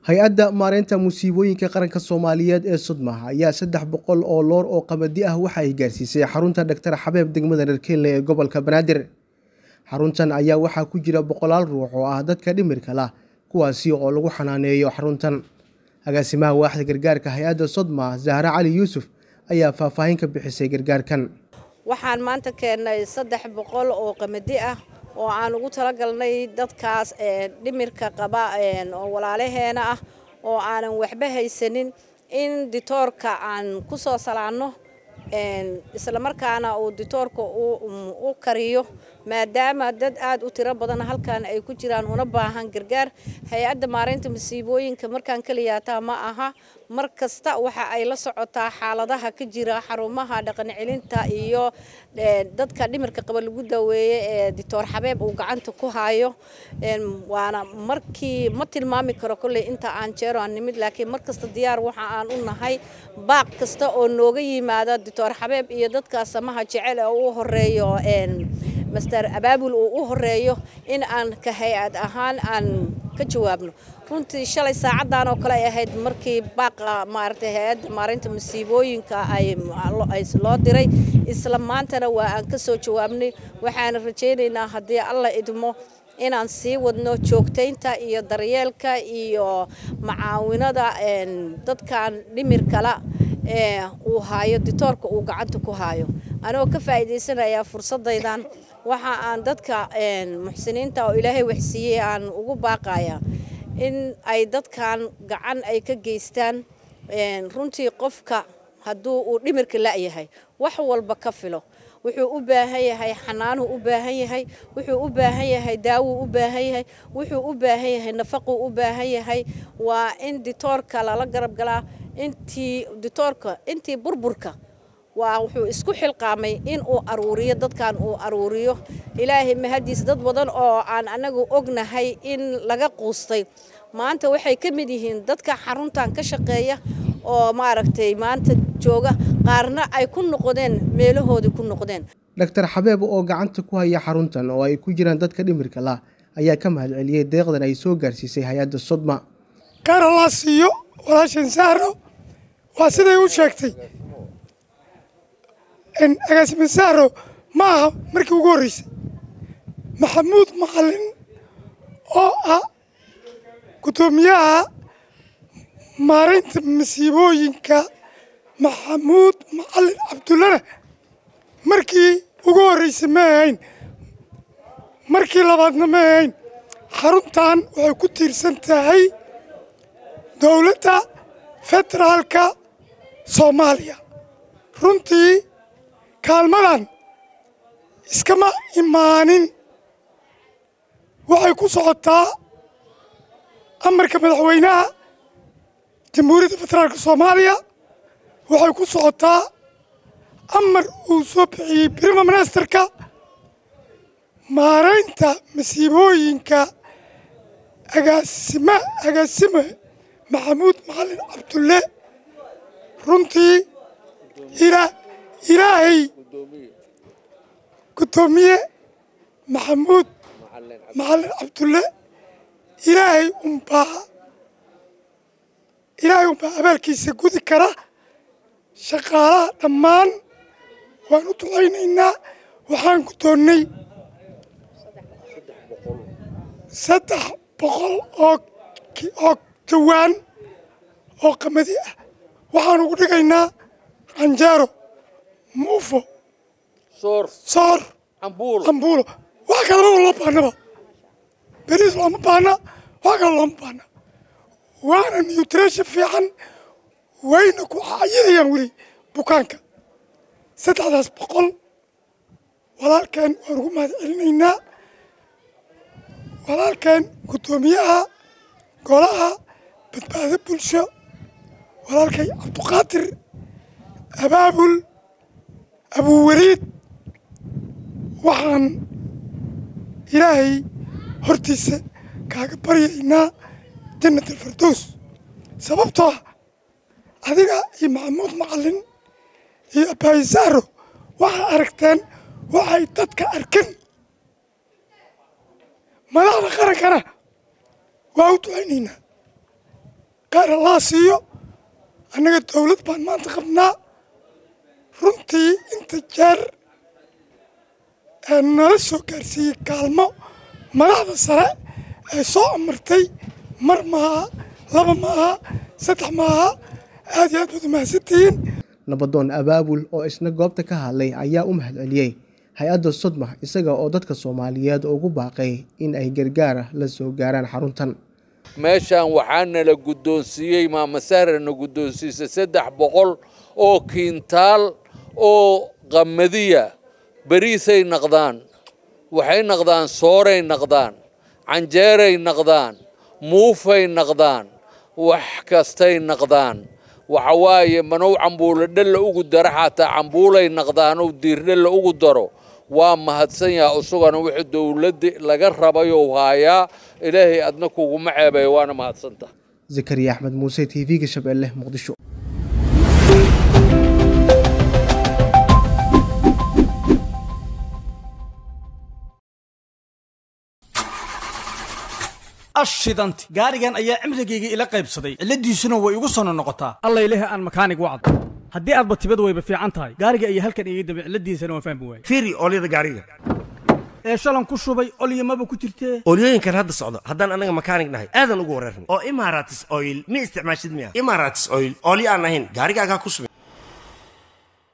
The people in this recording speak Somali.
hay-adda maareynta musiibooyinka qaranka soomaaliyeed ee sodma ayaa saddex boqol oo loor oo qamadi ah waxa ay gaarsiisay xarunta dhaktar xabeeb degmada reer keenle ee gobolka banaadir xaruntan ayaa waxaa ku jira boqolaal ruux oo ah dadka dhimirka lah kuwaasi oo lagu xanaaneeyo xaruntan agaasimaha waaxda gargaarka hay-adda sodma zahre cali yuusuf ayaa faahfaahin ka bixisay gargaarkan waxaan maanta keennay saddex boqol oo qamadi ah oo aan ugu talagalnay dadkaas dhimirka qaba oo walaalaheena ah oo aanan waxba haysanin in ditoorka aan ku soo salaanno islamarkaana uu ditoorka u kariyo maadaama dad aad u tiro badan halkan ay ku jiraan una baahan gargaar hay-adda maareynta masiibooyinka markaan keliyaataa ma aha mar kasta waxa ay la socotaa xaaladaha ka jira xarumaha dhaqan celinta iyo dadka dhimirka qaba lagu daweeye ee ditoor xabeeb uu gacanta ku hayo waana markii ma tilmaami karo kolley inta aan jeero aan nimid laakiin mar kasta diyaar waxa aan u nahay baaq kasta oo nooga yimaada ditoor xabeeb iyo dadka samaha jecel ee u horeeyo master abaabul uu u horeeyo in aan ka hay-ad ahaan aan ka jawaabno runtii shalay saacadan oo kale ay ahayd markii baaqa maaragtay hay-adda maareynta masiibooyinka ay loo diray isla maantana waa aan ka soo jawaabnay waxaana rajaynaynaa haddii alla idmo inaan sii wadno joogtaynta iyo daryeelka iyo macaawinada dadkan dhimirkala uu haayo ditoorka uu gacanta ku haayo anigoo ka faa'iidaysanayaa fursadaydan waxa aan dadka muxsiniinta oo ilaahay waxsiiyey aan ugu baaqayaa in ay dadkan gacan ay ka geystaan runtii qofka hadduu uu dhimirka la'yahay wax walba ka filo wuxuu u baahan yahay xanaanuu u baahan yahay wuxuu u baahan yahay daawuu u baahan yahay wuxuu u baahan yahay nafaquu u baahan yahay waa in ditoorka lala garab galaa intii ditoorka intii burburka waa wuxuu isku xilqaamay in uu aruuriyo dadkan uu aruuriyo ilaahay mahadiis dad badan oo aan anagu ognahay in laga quustay maanta waxay ka mid yihiin dadka xaruntan ka shaqeeya oo maaragtay maanta jooga qaarna ay ku noqdeen meelahoodii ku noqdeen dhaktar xabeeb oo gacanta ku haya xaruntan oo ay ku jiraan dadka dhimirka lah ayaa ka mahad celiyey deeqdan ay soo gaarsiisay hay-adda sodma gaar allaa siiyo walaashan saaro waa siday u sheegtay agaasime saaro ma aha markii ugu horreysay maxamuud macalin oo ah guddoomiyaha maareynta masiibooyinka maxamuud macalin cabdullana markii ugu horreysay ma ahayn markii labaadna ma ahayn xaruntan waxay ku tiirsan tahay dowladda federaalka soomaaliya runtii kaalmadan iskama imaanin waxay ku socotaa amarka madaxweynaha jamhuuriyadda federaalka soomaaliya waxay ku socotaa amar uu soo bixiyey brima ministerka maaraynta masiibooyinka agaasima agaasime maxamuud macalin cabdulle runtii ilaa ilaahay guddoomiye maxamuud macalin cabdulle ilaahay unbaa ilaahay unbaa abaalkiisa gudi kara shaqaalaha dhammaan waan u ducaynaynaa waxaan guddoonnay saddex boqol oo oo jawaan oo qamadi ah waxaan ugu dhigaynaa canjeero muufo soor ambuulo wax kalena loo baanaba beriis looma baana wax kale looma baana waana nutrition fiican wayna ku cayinayaan weli bukaanka saddexdaas boqol walaalkeen waan ugu mahad celinaynaa walaalkeen guddoomiyaha golaha badbaado bulsho walaalkay cabduqaadir abaabul abuweliid waxaan ilaahay hortiisa kaaga baryaynaa jannat alfardows sababtoo ah adiga iyo maxamuud macalin iyo abaayisaaro waxaa aragteen waxay dadka arkan madaxda qarankana waa u ducaynaynaa qaar allaa siiyo annaga dowlad baan maanta qabnaa runtii inta jeer ee nala soo gaarsiiyey kaalmo madaxda sare ee soo amartay mar maaha laba maaha saddex maaha aad iyo aad baad umahadsantihiin nabadoon abaabul oo isna goobta ka hadlay ayaa u mahadceliyey hay-adda sodma isaga oo dadka soomaaliyeed ugu baaqay in ay gargaara la soo gaaraan xaruntan meeshaan waxaa nala guddoonsiiyey maamasarana guddoonsiisay saddex boqol oo kiintaal oo qamadiya beriisay naqdaan waxay naqdaan sooray naqdaan canjeeray naqdaan muufay naqdaan wax kastay naqdaan waxa waaye manow cambuulo dhalla ugu daro xataa cambuulay naqdaanow diirdhalla ugu daro waa mahadsan yaha isagana wixii dowladda laga rabayou haayaa ilaahay adna kuguma ceebeeyo waana mahadsantaha zakariya axmed muuse t v-ga shabeelle muqdisho ashidanti gaarigan ayaa cimrigayga ila qaybsaday cilladiisuna way igu sono noqotaa alla ilahi aan makaanig wacd haddii aadba tibad wayba fiican tahay gaariga ayaa halkan iga dambe cilladiisana waan fahmi waayey fiiri oolyada gaariga ee shalan ku shubay olyamaba ku jirtee oolyooyinkan hadda socdo haddaan annaga makaanig nahay aadan ugu wareerna oo imaratis oil ma isticmaashid miya imaratis oil oolyo aan ahayn gaarigaagaa ku subi